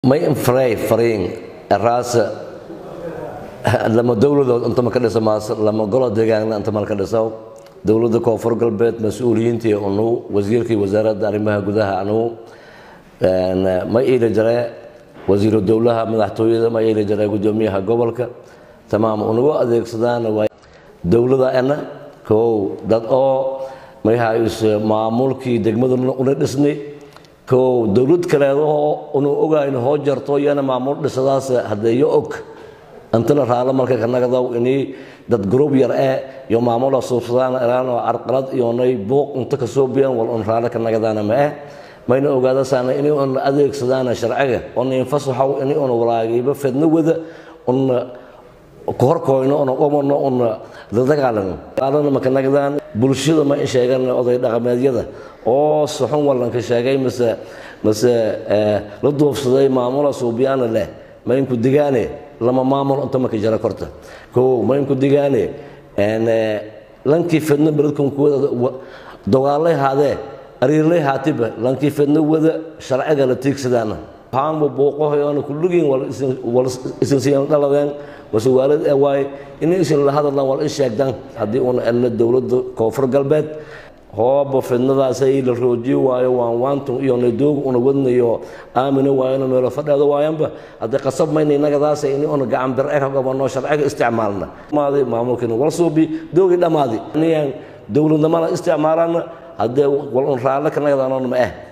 may infray fariin raasa lama dowladood inta ma ka dhisa maas lama golo deegaanna inta mal ka dhiso dowladda koonfur galbeed mas-uuliyiintii anu wasiirkii wasaaradda arrimaha gudaha anu ma iili jare wasiiru dowlaha madaxtooyada ma iili jare gudoomiyaha gobolka tamaam unagu adeegsadaan dowlada ana kow dad oo mayhays maamulkii degmada una dhisnay kow dowlad kaleedahoo unu ogayno hoo jarto iyana maamul dhisadaas hadeeyo og intana raalo marka kanagadaw ini dad gruub yar ee iyo maamula suubsadaan iraan oo carqalad iyonay buuq inta kasoo biyaan wal un raalo kanagadaana ma eh mayna ogaadasaana ini un adeegsadaana sharciga una infasaxow ini una walaagiiba fedno wada una kahorkoyno una umano una dadagaalano aalana makanagdaan bulshada ma in sheegan oday dhaqameedyada oo suxun wallanka sheegay mase mase la duufsaday maamula suubiyaana leh mainku digaane lama maamul inta maka jara korta kow mainku digaane lankii fedno beledkan kuwada dogaalay haadee ariirlay haatiba lankii fedno wada sharciga la tiigsadaana haanba buuqahoyoona kulligiin wal isinsiyan dhaladeen mase waalid ee waaye inay isin la hadallaan wal in sheegdaan haddii uuna elna dowladda koonfur galbeed hooba fidnadaasay la roojiyi waayo waan waantun iyo nadoog una wadnayo aamina waayona meelo fadheeda waayanba haddii qasab mayna innagadaasa ini una gacan bir ka qabanno sharciga isticmaalna maaday maamulkiina wal suubi doogii dhammaadi inayaan dowladnimana isticmaalana haddee wal un raalle kanagadaanona ma ah